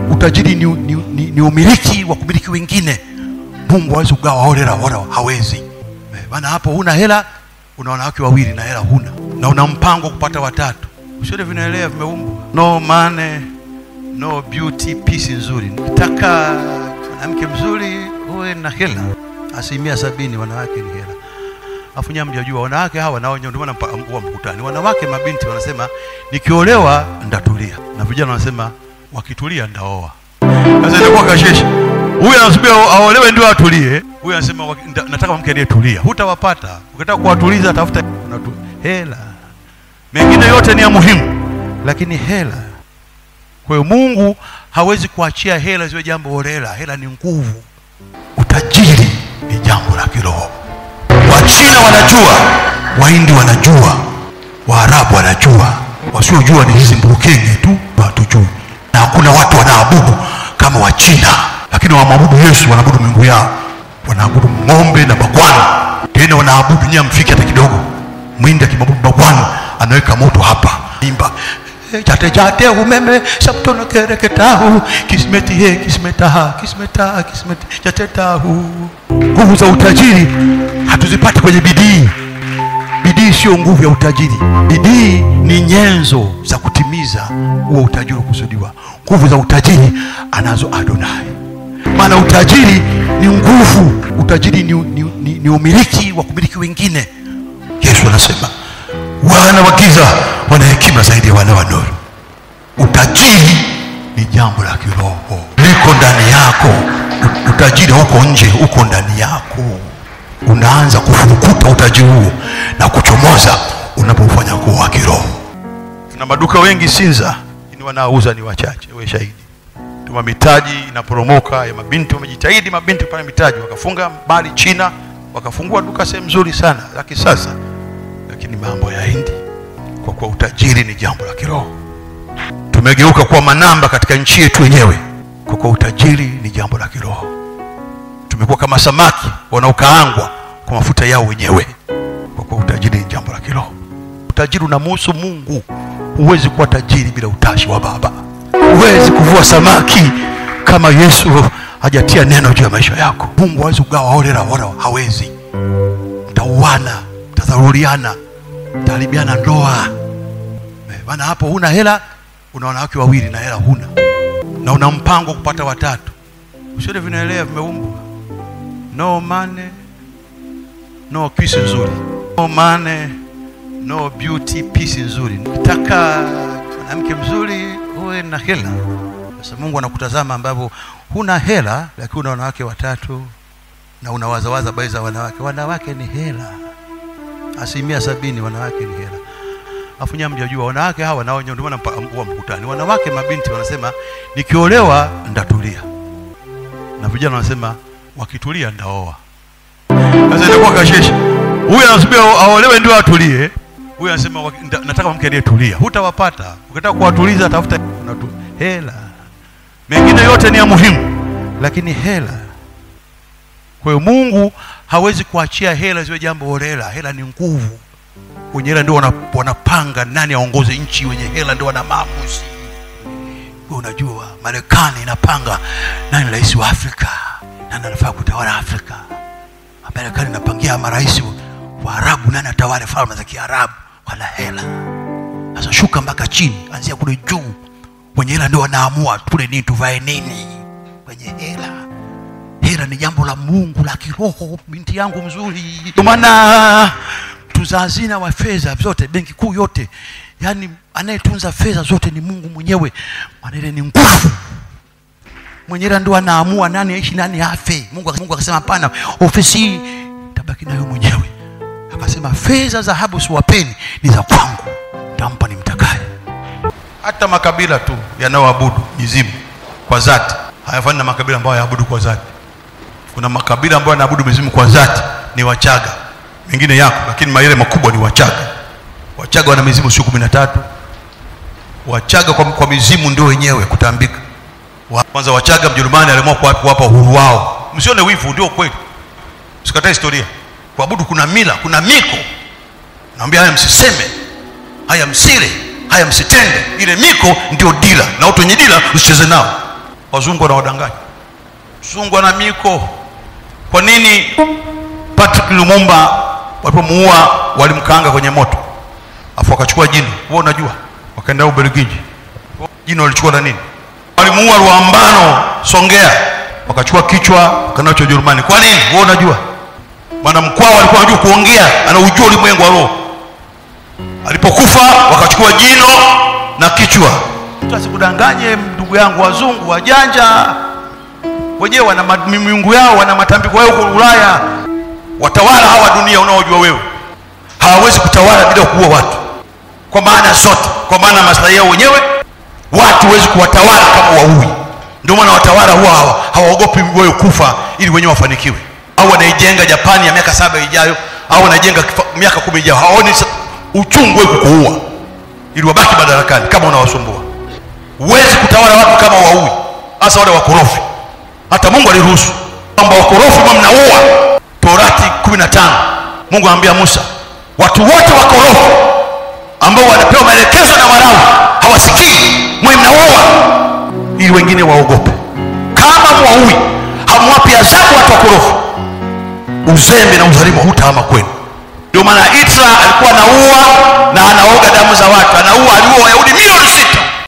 utajiri ni, ni, ni, ni umiliki wa kumiliki wengine mungu hawezi kugawa holela wala hawezi Eh, maana hapo huna hela una wanawake wawili na hela huna na una mpango wa kupata watatu vyote vinaelea vimeumbwa no money no beauty peace nzuri nataka mwanamke mzuri uwe na hela asilimia sabini wanawake ni hela afu nyinyi mjajua wanawake hawa nao ndio maana mpa- huwa mkutani wanawake mabinti wanasema nikiolewa ndatulia na vijana wanasema wakitulia ndaoa sasa inakuwa kasheshe huyu anasubiri ao- aolewe ndio atulie huyu anasema waki- nda- nataka mke aliyetulia hutawapata ukitaka kuwatuliza tafuta unatu, hela mengine yote ni ya muhimu lakini hela kwa hiyo mungu hawezi kuachia hela ziwe jambo holela hela ni nguvu utajiri ni jambo la kiroho wachina wanajua wahindi wanajua waarabu wanajua wasiojua ni hizi mburukenge tu hatujui na hakuna watu wanaabudu kama wachina lakini wamwabudu yesu wanaabudu miungu yao wanaabudu ng'ombe na bagwana tena wanaabudu nyia mfiki hata kidogo mwindi akimwabudu bagwana anaweka moto hapa imba chate chate umeme saptono kereketahu kismeti he kismetaha kismetaha kismeti chate tahu nguvu za utajiri hatuzipati kwenye bidii bidii sio nguvu ya utajiri bidii ni nyenzo za kutimiza huo utajiri ukusudiwa nguvu za utajiri anazo adonai maana utajiri ni nguvu utajiri ni, ni, ni, ni umiliki wa kumiliki wengine yesu anasema wana wa giza wana hekima zaidi ya wana wa nuru utajiri ni jambo la kiroho liko ndani yako U- utajiri hauko nje uko ndani yako unaanza kufurukuta utajiri huo na kuchomoza unapofanya kuwa wa kiroho tuna maduka wengi sinza lakini wanaouza ni wachache we shahidi tuma mitaji inaporomoka ya mabinti wamejitahidi mabinti kupata mitaji wakafunga mali china wakafungua duka sehemu nzuri sana za kisasa lakini mambo ya hindi kwa kuwa utajiri ni jambo la kiroho tumegeuka kuwa manamba katika nchi yetu wenyewe kwa kuwa utajiri ni jambo la kiroho tumekuwa kama samaki wanaokaangwa kwa mafuta yao wenyewe kwa kuwa utajiri ni jambo la kiroho utajiri unamuhusu mungu huwezi kuwa tajiri bila utashi wa baba huwezi kuvua samaki kama yesu hajatia neno juu ya maisha yako mungu hawezi kugawa holela wala hawezi mtauana mtadharuriana mtaharibiana ndoa Eh, maana hapo huna hela una wanawake wawili na hela huna na una mpango wa kupata watatu vyote vinaelea vimeumbwa no money no peace nzuri no money no beauty peace nzuri nataka mwanamke mzuri uwe na hela sasa mungu anakutazama ambavyo huna hela lakini una wanawake watatu na unawazawaza bai za wanawake wanawake ni hela asilimia sabini wanawake ni hela afu nyinyi mjajua wanawake hawa nao ndio maana mpa- huwa mkutani wanawake mabinti wanasema nikiolewa ndatulia na vijana wanasema wakitulia ndaoa sasa inakuwa kasheshe huyu anasubiri ao- aolewe ndio atulie huyu anasema waki- nda- nataka mke aliyetulia hutawapata ukitaka kuwatuliza tafuta unatu, hela mengine yote ni ya muhimu lakini hela kwa hiyo mungu hawezi kuachia hela ziwe jambo holela hela ni nguvu wenye hela ndio wana- wanapanga nani aongoze nchi wenye hela ndio wana maamuzi Wewe unajua marekani inapanga nani rais wa afrika nani anafaa kutawala afrika marekani inapangia marais wa arabu nani atawale falme za kiarabu wana hela sasa shuka mpaka chini anzia kule juu wenye hela ndio wanaamua tule nini tuvae nini wenye hela hela ni jambo la mungu la kiroho binti yangu mzuri ndio maana mtunza hazina wa fedha zote benki kuu yote yaani anayetunza fedha zote ni mungu mwenyewe maana ile ni nguvu mwenyewe ndo anaamua nani aishi nani afe mungu, mungu akasema hapana ofisi hii tabaki nayo mwenyewe akasema fedha dhahabu siwapeni ni za kwangu tampa ni mtakaye hata makabila tu yanayoabudu mizimu kwa dhati hayafani na makabila ambayo hayaabudu kwa dhati kuna makabila ambayo yanaabudu mizimu kwa dhati ni wachaga mengine yako lakini mayele makubwa ni wachaga wachaga wana mizimu sio kumi na tatu wachaga kwa, kwa mizimu ndio wenyewe kutambika Wa- kwanza wachaga mjerumani aliamua kuwa- kuwapa uhuru wao msione wivu ndio kweli sikatae historia kuabudu kuna mila kuna miko naambia haya msiseme haya msile haya msitende ile miko ndio dila na watu wenye dila usicheze nao wazungu wanawadanganya mzungu ana miko kwa nini patrick lumumba walipomuua walimkaanga kwenye moto afu wakachukua jino wewe unajua wakaenda ubelgiji jino walichukua na nini walimuua ruambano songea wakachukua kichwa wakanacho ujerumani kwa nini wewe unajua maana mkwao alikuwa anajua kuongea anaujua ulimwengu wa roho alipokufa wakachukua jino na kichwa mtu asikudanganye ndugu yangu wazungu wajanja wenyewe wana ma- miungu yao wana matambiko yao huko ulaya watawala hawa dunia unaojua wewe hawawezi kutawala bila kuua watu kwa maana zote kwa maana maslahi yao wenyewe watu huwezi kuwatawala kama waui ndio maana watawala huwa hawa- hawaogopi wewe kufa ili wenyewe wafanikiwe au wanaijenga japani ya miaka saba ijayo au wanajenga kifa- miaka kumi ijayo hawaoni sa- uchungu wewe kukuua ili wabaki madarakani kama unawasumbua huwezi kutawala watu kama waui hasa wale wakorofi hata mungu aliruhusu kwamba wakorofi mwa mnaua torati 15 mungu anamwambia musa watu wote wakorofi ambao wanapewa maelekezo na warawi hawasikii mwe mnaua ili wengine waogope kama mwaui hamwapi adhabu watu wakorofi uzembe na udhalimu hutahama kwenu ndio maana itra alikuwa anaua na anaoga damu za watu anaua aliua wayahudi milioni sita